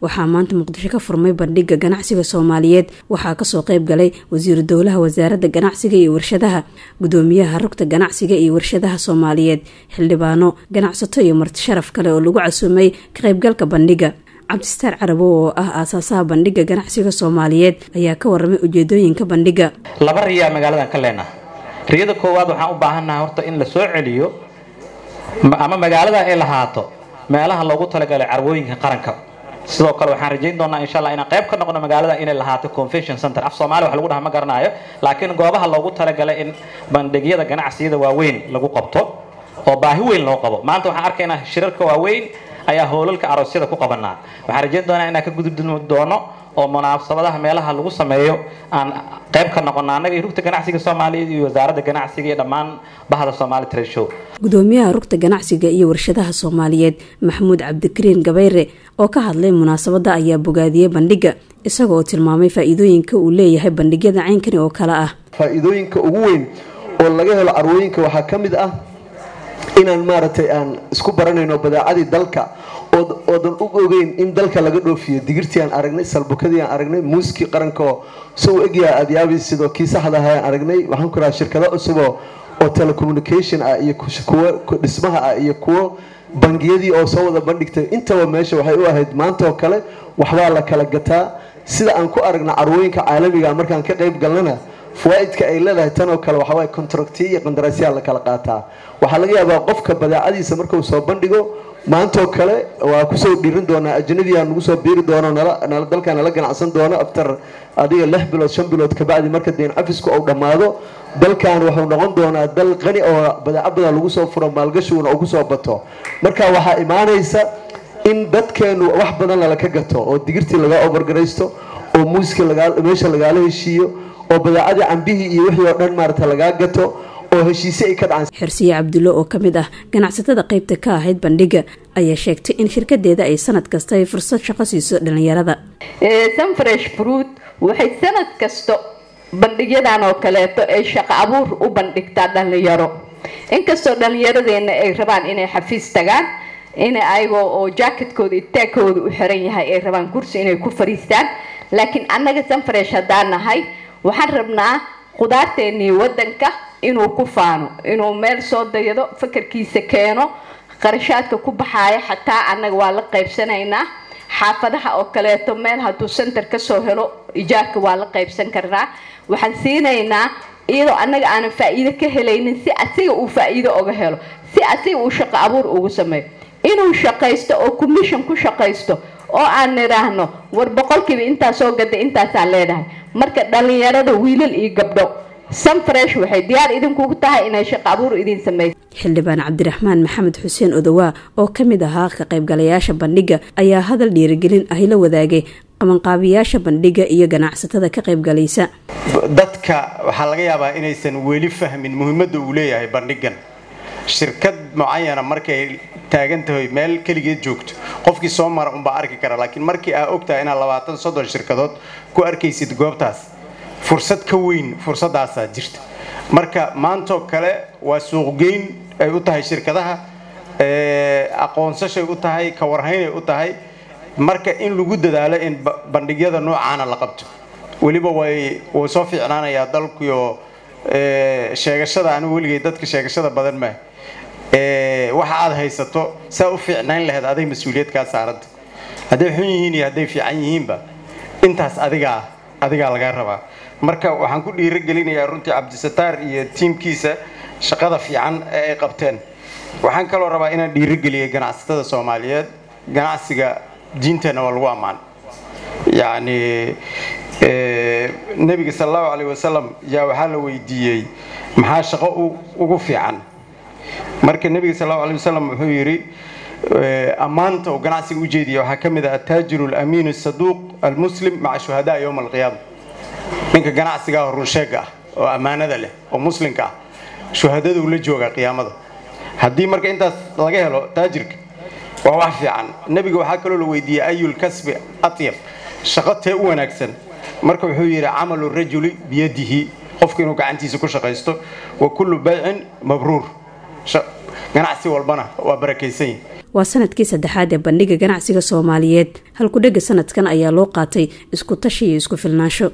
waxaa maanta muqdisho ka furmay bandhiga ganacsiga soomaaliyeed waxaa kasoo qeyb galay wasiiru dowlaha wasaaradda ganacsiga iyo warshadaha gudoomiyaha rugta ganacsiga iyo warshadaha soomaaliyeed xildhibaano ganacsato iyo marti sharaf kale oo lagu casuumay ka qeybgalka bandhiga cabdistaar carabow oo ah aasaasaha bandhiga ganacsiga soomaaliyeed ayaa ka waramay ujeedooyinka bandhiga laba riyaa magaaladan ka leenaha riyada koowaad waxaan u baahannaha horta in la soo celiyo ama magaalada ay lahaato meelaha loogu talagalay carwooyinka qaranka sidoo kale waxaan rajayn doonaa insha allah inaan qayb ka noqono magaalada inay lahaato convention center af soomalia wax lagu dhaha ma garanayo laakiin goobaha loogu talagalay in bandhigyada ganacsiyada waaweyn lagu qabto oo baahi weyn loo qabo maanta waxaan arkaynaa shirarka waaweyn ayaa hoolalka aroosyada ku qabanaa waxaan rajayn doonaa inaan ka gudubdumi doono oo munaasabadaha meelaha lagu sameeyo aan qayb ka noqono annaga iyo rugta ganacsiga soomaaliyeed iyo wasaaradda ganacsiga iyo dhammaan bahda soomaali trade show gudoomiyaha rugta ganacsiga iyo warshadaha soomaaliyeed maxamuud cabdikariin gabayre oo ka hadlay munaasabadda ayaa bogaadiyey bandhiga isaga oo tilmaamay faa-iidooyinka uu leeyahay bandhigyada caynkani oo kale ah faa-iidooyinka ugu weyn oo laga helo carwooyinka waxaa ka mid ah inaan maaragtay aan isku baranayno badeecadii dalka oodan u ogeyn in dalka laga dhoofiyo digirtii aan aragnay salbukadii aan aragnay muuskii qarankaoo soo egyaa aadyaabay sidoo kii saxda aha aan aragnay waxaan ku rahaa shirkado cusuboo oo telecommunication ah iyo kuwo dhismaha ah iyo kuwo bangiyadii oo soo wada bandhigtay intaba meesha waxay u ahayd maanta oo kale waxbaa la kala gataa sida aan ku aragna carwooyinka caalamiga markaan ka qayb galnana fawaaidka ay leedahay tanoo kale waxawaay contractiya iyo qandaraasyaal la kala qaataa waxaa laga yaabaa qofka badeecadiisa markuu soo bandhigo maantoo kale waa kusoo dhiirin doonaa ajnabiga nagu soo biiri doono dalka nala ganacsan doono after adiga lix bilood shan bilood kabacdi marka deen cafisku uu dhammaado dalkan wuxuu noqon doonaa dal qani oo badeeco badan lagu soo furo maalgashiguna uu kusoo bato marka waxaa imaanaysa in dadkeenu wax badan lala ka gato oo digirtii laga obargaraysto oo muuskii meesha lagaala heshiiyo oo badeecadii cambihii iyo wixii oo dhan maarata lagaa gato oo heshiise ay ka dhacaan xirsiye cabdulle oo ka mid ah ganacsatada qaybta ka ahayd bandhiga ayaa sheegtay in shirkadeeda ay sanad kasta ay fursad shaqo siiso dhalinyarada sunfresh fruit waxay sanad kasto bandhigyadan oo kaleeto ay shaqo abuur u bandhigtaa dhalinyaro inkastoo dhalinyaradeenna ay rabaan inay xafiis tagaan in ayagoo oo jacketkooda itaagkooda u xiran yahay ay rabaan kursi inay ku fariistaan laakiin annaga sunfresh haddaan nahay waxaan rabnaa khudaarteennii wadanka inuu ku faano inuu meel soo dayado fakarkiisa keeno qarashaadka ku baxaaya xataa annaga waa la qaybsanaynaa xaafadaha oo kaleeto meel hadduu center kasoo helo ijaarka waa la qaybsan karnaa waxaan siinaynaa iyadoo annaga aanan faa-iido ka helaynin si asiga uu faa-iido oga helo si asiga uu shaqo abuur ugu sameeyo inuu shaqaysto oo commission ku shaqaysto oo aan nidhaahno war boqolkiiba intaa soo gaday intaasaan leedahay marka dhalinyarada wiilal iyo gabdho sunfresh waxay diyaar idinkugu tahay inay shaqo abuur idin sameyso xildhibaan cabdiraxmaan maxamed xuseen odowaa oo ka mid ahaa ka qaybgalayaasha bandhiga ayaa hadal dhiirigelin ahi la wadaagay qabanqaabiyaasha bandhiga iyo ganacsatada ka qaybgalaysa dadka waxaa laga yaabaa inaysan weli fahmin muhiimadda uu leeyahay bandhigan shirkad mucayana markay taagan tahay meel keligeed joogto qofkii soo mara unbaa arki kara laakiin markii aa ogtahay inaad labaatan soddon shirkadood ku arkaysid goobtaas fursad ka weyn fursadaasaa jirta marka maantoo kale waa suuqgeyn ay u tahay shirkadaha aqoonsashay u tahay kawarhaynay u tahay marka in lagu dadaalo in bandhigyada noocaana la qabto weliba way wuu soo fiicnaanayaa dalkuyo sheegashada anigu weligay dadka sheegashada badan maa waxa aad haysato saa u fiicnayn lahayd aday mas-uuliyad kaa saaranta hadday xun yihiin iyo hadday fiican yihiinba intaas adigaa adigaa lagaa rabaa marka waxaan ku dhiirogelinayaa runtii cabdisataar iyo tiimkiisa shaqada fiican ee ay qabteen waxaan kaloo rabaa inaan dhiirogeliya ganacsatada soomaaliyeed ganacsiga diinteenna waa lagu ammaan yacni nebiga sal allahu caleyh wasalam yaa waxaa la weydiiyey maxaa shaqo ugu fiican marka nebiga sal allahu aleyh wasalam wuxuu yidhi ammaanta uu ganacsiga u jeediya waxaa ka mid ah ataajiru alamiinu asaduuq almuslim maca shuhadaa yowma alqiyaama ninka ganacsigaah runsheega ah oo ammaanada leh oo muslimka ah shuhadaduu la joogaa qiyaamada haddii marka intaas laga helo taajirka waa wax fiican nebiga waxaa kaloo la weydiiyey ayul kasbi atyab shaqo tee u wanaagsan marka wuxuu yidhi camalu rajuli biyadihi qofku inuu gacantiisa ku shaqaysto wa kullu baycin mabruur ganacsi walbana waa barakaysan yihi waa sanadkii saddexaad ee bandhiga ganacsiga soomaaliyeed halkudhega sanadkan ayaa loo qaatay isku tashi iyo isku filnaansho